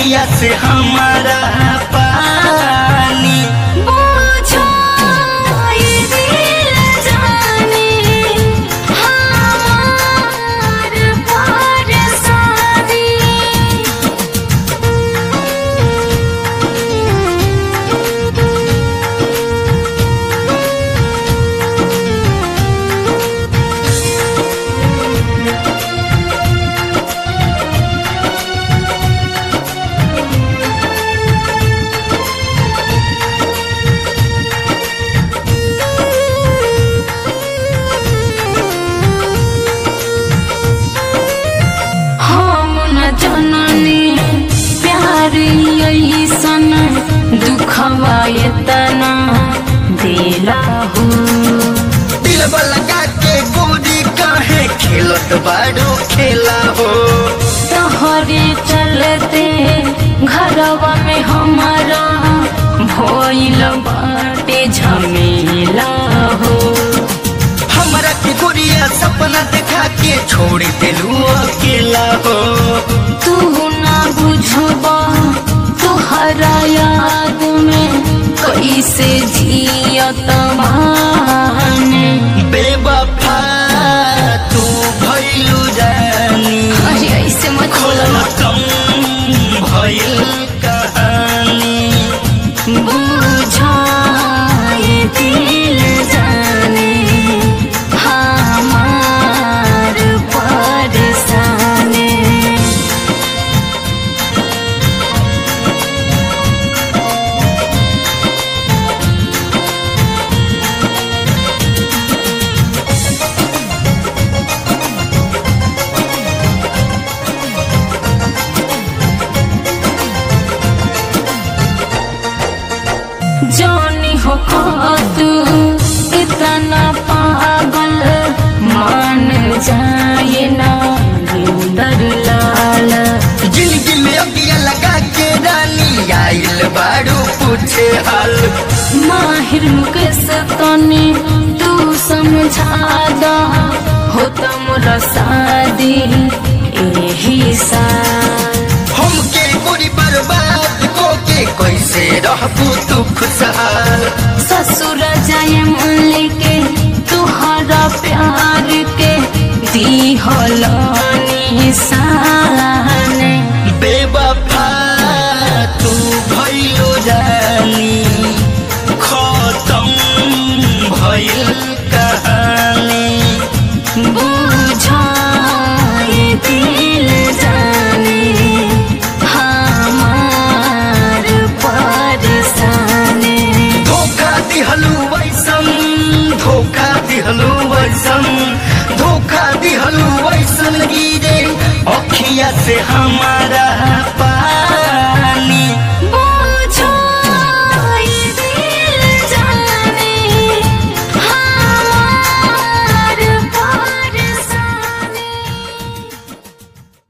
अखिया से हमारा पानी बुझो ये दिल जाने हमार परेशानी हम न जननी प्यार ऐसन दुखवा एतना दिला हो दिल लगा के गोरी काहे खेलत बाड़ू खेला हो तोहरे चलते घरवा में हमारा भइल बाटे झमेला हो हमरा के गोरिया सपना देखा के छोड़ दिलू अकेला हो तू ना बुझबा तुहरा याद में कैसे जियत माने बेवफा तू भइलू जानी अरे ऐसे मत बोलो ना कम भइल कहानी बुझा ये दिल जाने हमार परेशानी जानी हो तू इतना पागल मान जाए ना डर लाल जिंदगी में अगिया लगा के रानी आइल बाड़ू पूछे हाल माहिर मुकेश तने तू समझा दा हो मोरा शादी एही साल हमके गोरी बर्बाद को के कैसे रहबू तू खुशहाल ससुर जाए मन के तुहरा प्यार के दी हलानी सान बेवफा तू भइलो जानी खत्म भइल कहानी बुझा ये दिल जाने हमार परेशानी धोखा दिहलू वैसन धोखा दिहलू वैसन धोखा दिहलू वैसन गिरे अखिया से हमारा